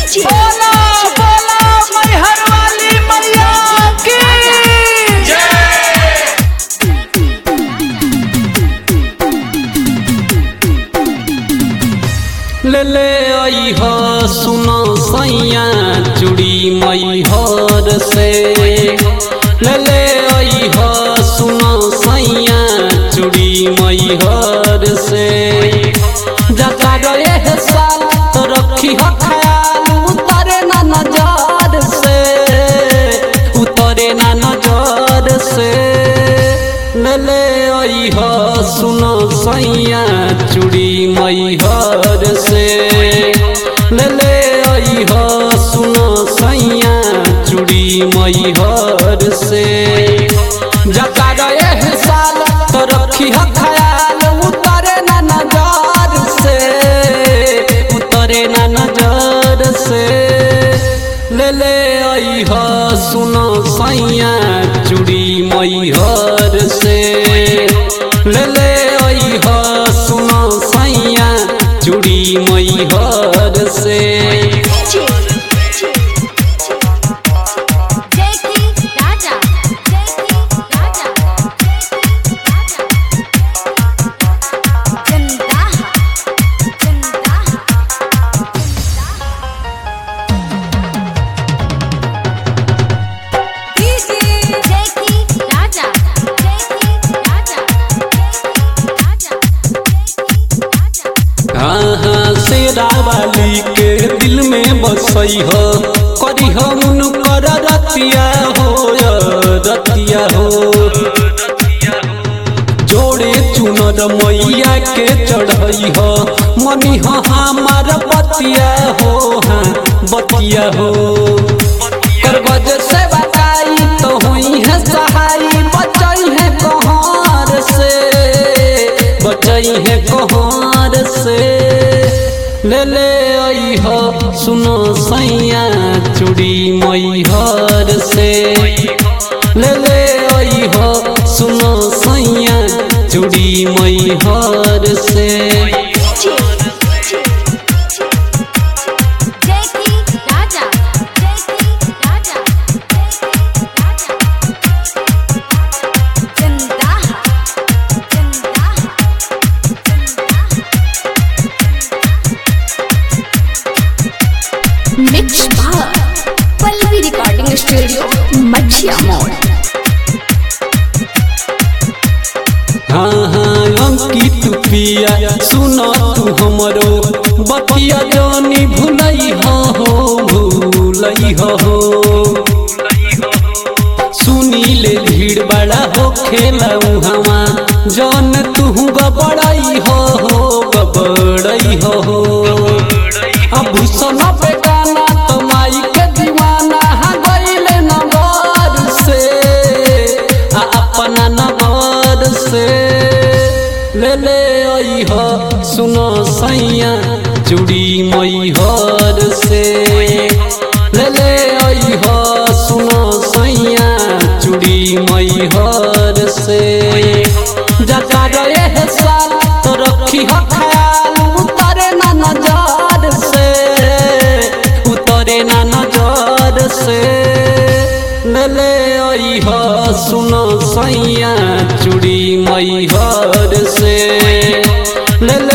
बोला बोला मैहर वाली मैया की ले ले आई हो सुनो सैया चूड़ी मई हर से ले ले आई हो सुनो सैया चूड़ी मई हर से जता गए है साल तो रखी हो ख्याल उतरे ना नजर से उतरे ना नजर से ले ले आई हो सुनो सैया चूड़ी मई हर से ले ले आई हो सुनो सैया चूड़ी मई हर से जता गए है साल तो रखी हो ख्याल उतरे ना नजर से उतरे ना नजर से ले ले आई हो सुनो सैया चूड़ी मई हर से ले ले आई हो सुनो सैया चूड़ी मई हर से राजा राजा चंदा चंदा राजा राजा राजा हाँ हाँ शेरा वाली के दिल में बसई हो करी हम कर रतिया हो रतिया हो जोड़े चुनर मैया के चढ़ई हो मनी हो हमार बतिया हो हाँ बतिया हो कर बज से बताई तो हुई है सहाई बचई है कहार से बचई है कहार से ले ले आई हो सुनो सैया चूड़ी मई हर से ले ले आई हो सुनो सैया चूड़ी मई हर से राजा राजा चंदा चंदा mix by Pallavi recording studio Machhiya मोड़ हाँ हाँ अंकित पिया सुनो तू हमरो बतिया जानी भूलई हो भूलई हो सुनी ले भीड़ बड़ा हो खेला हवा जौन तू गबड़ई हो गबड़ई हो अब सुनो पे गाना तो माई के दीवाना हाँ गईले नगर से आ अपना नगर से ले ले आई हो सुनो सैया चूड़ी मई हर से ले ले आई हो सुनो सैया चूड़ी मई हर से जता रहे है साल तो रखी हो ख्याल उतरे ना नजर से उतरे ना नजर से ले ले आई हो सुनो सैया चूड़ी मई हर से ले ले